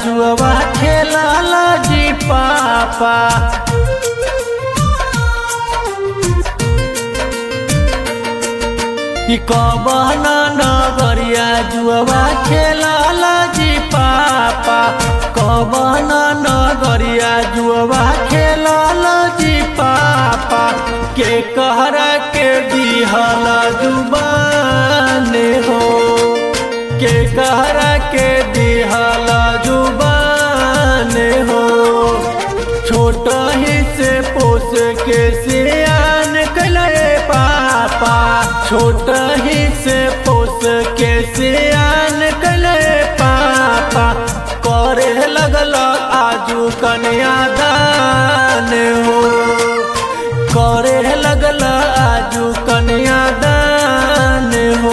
जुआ खेलल जी पापा ई कवन नगरिया जुआ खेलल जी पापा कवन नगरिया जुआ खेलल जी पापा के कहरा के दिहल जुबान हो के कहरा के दिहल जुबान हो छोट ही से पोस के सियान कले पापा छोट ही से पोस के सियान कले पापा करे लगल आजू कन्यादान हो करे लगल आजू कन्यादान हो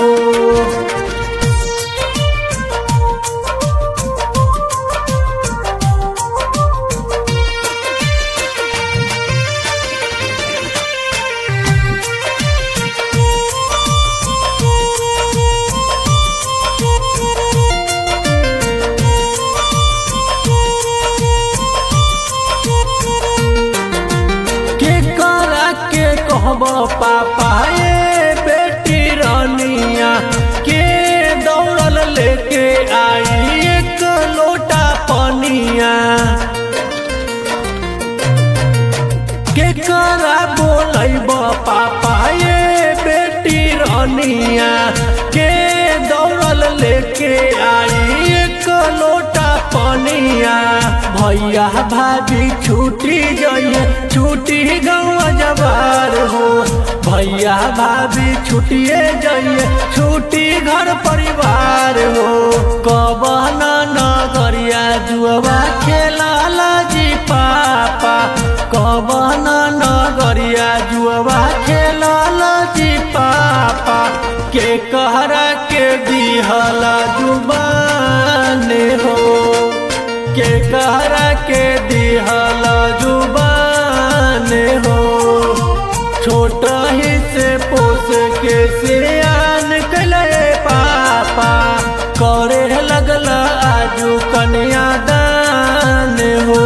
के करा के कहब पापा ये बेटी रानिया के दौड़ल लेके आई एक लोटा पनिया के करा बोलब पापा ये बेटी रानिया के दौड़ल लेके आई एक लोटा पनिया भैया भाभी छूटी जाइए छूटी गौआ जवार हो भैया भाभी छूटिए जाइए छूटी घर परिवार हो कवन नगरिया जुआ खेलाल जी पापा कवन नगरिया जुआ खेलाल जी पापा के कहरा के दिहल जुबान हो के कहरा के दिहल जुबान हो छोट ही से पोस के सियान कले पापा करे लगल आजू कन्यादान हो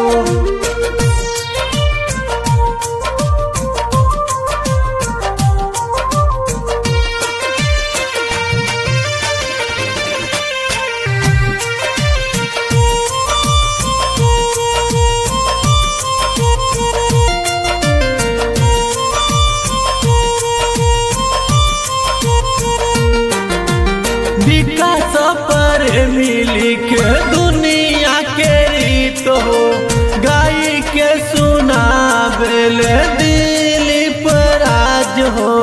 विकास पर मिली के दुनिया के रीत हो गाई के सुनाबेल दिलीप राज हो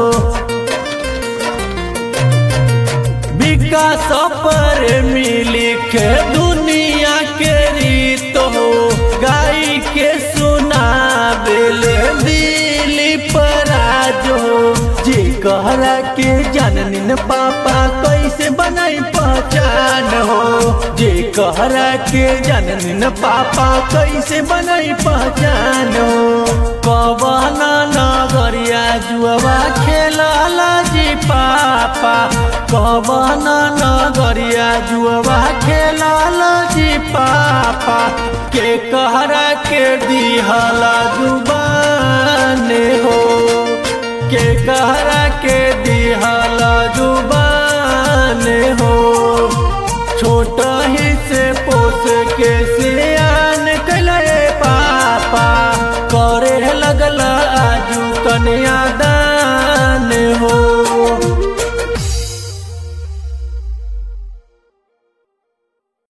विकास पर मिली के दुनिया के रीत हो गाई के सुनाबेल दिलीप राज हो जी कहरा के जननिन पापा कैसे बनाई पहचान हो जे कहरा के जननिन पापा कैसे बनाई पहचान हो कवन नगरिया जुआ खेलल जी पापा कवन नगरिया जुआ खेलल जी पापा के कहरा के दिहल जुबान हो के कहरा के दिहल जुबान हो छोट ही से पोस के सियान कले पापा करे लगल आजू कन्या